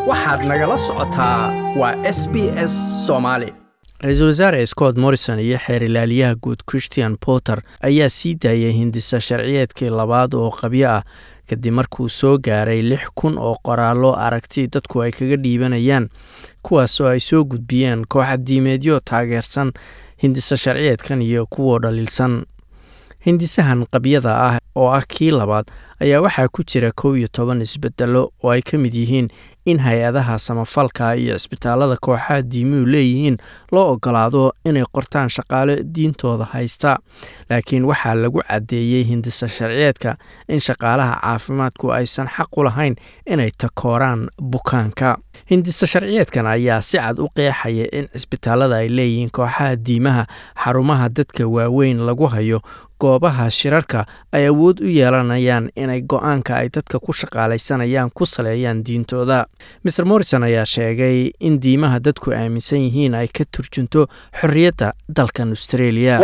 waxaad nagala socotaa waa s b s soomaali ra-iisul wasaare scott morrison iyo xeer ilaaliyaha guud christian porter ayaa sii daayay hindisa sharciyeedkii labaad oo qabyo ah kadib markuu soo gaaray lix kun oo qoraallo aragti dadku ay kaga dhiibanayaan kuwaasoo ay soo gudbiyeen kooxa diimeedyo taageersan hindisa sharciyeedkan iyo kuwoo dhaliilsan hindisahan qabyada ah oo ah kii labaad ayaa waxaa ku jira kow iyo toban isbedelo oo ay ka mid yihiin in hay-adaha samafalka iyo cisbitaalada kooxaha diimuhu leeyihiin loo ogolaado inay qortaan shaqaale diintooda haysta laakiin waxaa lagu caddeeyey hindisa sharciyeedka in shaqaalaha caafimaadku aysan xaq u lahayn inay takooraan bukaanka hindisa sharciyeedkan ayaa si cad u qeexaya in cisbitaalada ay leeyihiin kooxaha diimaha xarumaha dadka waaweyn lagu hayo goobaha shirarka ay awood u yeelanayaan inay go-aanka ay dadka ku shaqaalaysanayaan ku saleeyaan diintooda maer morrison ayaa sheegay in diimaha dadku aaminsan yihiin ay ka turjunto xorriyadda dalkan australia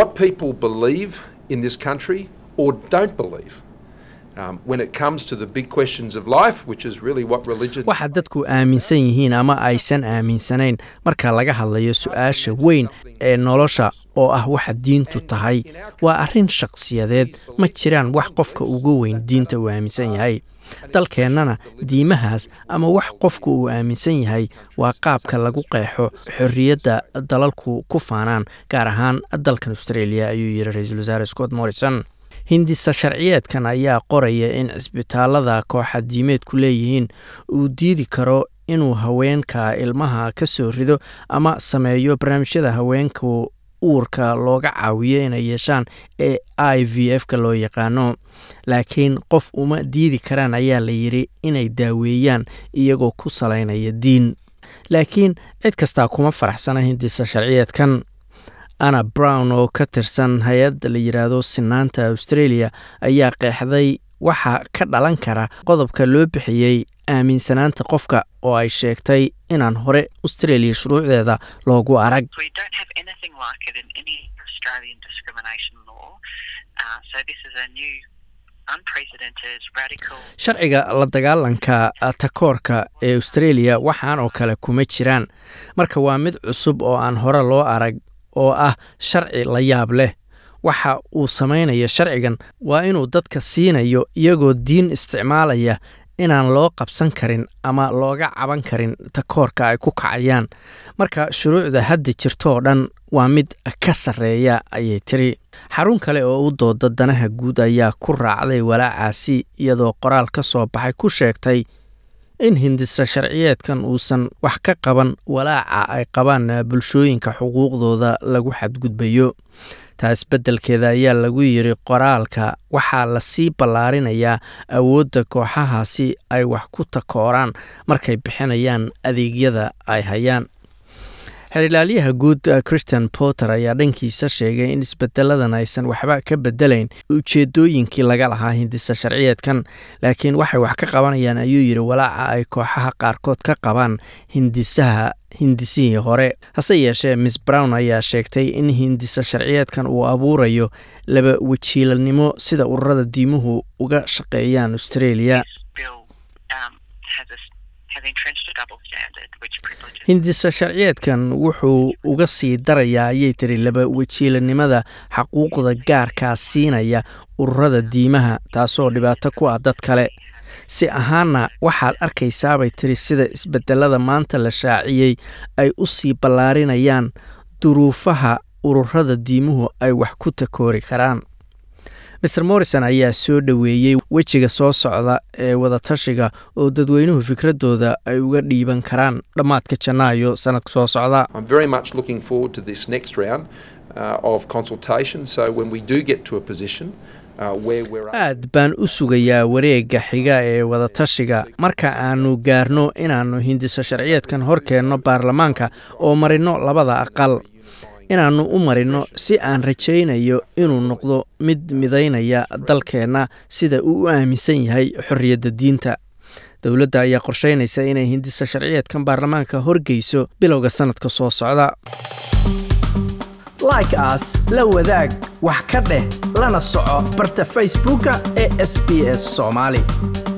waxa dadku aaminsan yihiin ama aysan aaminsanayn marka laga hadlayo su-aasha weyn ee nolosha oo ah waxa diintu tahay waa arrin shakhsiyadeed ma jiraan wax qofka ugu weyn diinta uu aaminsan yahay dalkeennana diimahaas ama wax qofku uu aaminsan yahay waa qaabka lagu qeexo xorriyadda dalalku ku faanaan gaar ahaan dalkan australia ayuu yidhi ra-iisul wasaare scott morrison hindisa sharciyeedkan ayaa qoraya in cisbitaalada kooxa diimeedku leeyihiin uu diidi karo inuu haweenka ilmaha ka soo rido ama sameeyo barnaamijyada haweenku uurka looga caawiyo inay yeeshaan ee i v f ka loo yaqaano laakiin qof uma diidi karaan ayaa la yidhi inay daaweeyaan iyagoo ku salaynaya diin laakiin cid kastaa kuma faraxsana hindisa sharciyeedkan anna brown oo ka tirsan hay-adda la yidhaahdo sinaanta australia ayaa qeexday waxa ka dhalan kara qodobka loo bixiyey aaminsanaanta qofka oo ay sheegtay inaan hore australia shuruucdeeda loogu arag sharciga la dagaalanka takoorka ee australia waxaan oo kale kuma jiraan marka waa mid cusub oo aan hore loo arag oo ah sharci la yaab leh waxa uu samaynayo sharcigan waa inuu dadka siinayo iyagoo diin isticmaalaya inaan loo qabsan karin ama looga caban karin takoorka ay ku kacayaan marka shuruucda hadda jirtooo dhan waa mid ka sarreeya ayay tiri xarun kale oo u dooda danaha guud ayaa ku raacday walaacaasi iyadoo qoraal ka soo baxay ku sheegtay in hindisa sharciyeedkan uusan wax ka qaban walaaca ay qabaan bulshooyinka xuquuqdooda lagu xadgudbayo taas beddelkeeda ayaa lagu yidhi qoraalka waxaa lasii ballaarinayaa awoodda kooxahaasi ay wax ku takooraan markay bixinayaan adeegyada ay hayaan xerilaalyaha guud christian porter ayaa dhankiisa sheegay in isbedeladan aysan waxba ka bedelayn ujeedooyinkii laga lahaa hindisa sharciyeedkan laakiin waxay wax ka qabanayaan ayuu yidhi walaaca ay kooxaha qaarkood ka qabaan hindisaha hindisihii hore hase yeeshee miss brown ayaa sheegtay in hindisa sharciyeedkan uu abuurayo laba wajiilanimo sida ururada diimuhu uga shaqeeyaan australia hindisa sharciyeedkan wuxuu uga sii darayaa ayay tiri laba wajiilanimada xaquuqda gaarkaa siinaya ururada diimaha taasoo dhibaato ku ah dad kale si ahaana waxaad arkaysaabay tiri sida isbedelada maanta la shaaciyey ay u sii ballaarinayaan duruufaha ururada diimuhu ay wax ku takoori karaan maer morrison ayaa soo dhoweeyey wejiga soo socda ee wadatashiga oo dadweynuhu fikradooda ay uga dhiiban karaan dhammaadka janaayo sanadka soo socda aad baan u sugayaa wareegga xiga ee wadatashiga marka aanu gaarno inaannu hindiso sharciyeedkan hor keenno baarlamaanka oo marino labada aqal inaannu u marino si aan rajaynayo inuu noqdo mid midaynaya dalkeenna sida uu u aaminsan yahay xorriyadda diinta dowladda ayaa qorsheynaysa inay hindiso sharciyeedkan baarlamaanka horgeyso bilowga sanadka soo socda like aas la wadaag wax ka dheh lana soco barta facebooka ee sb s soomaali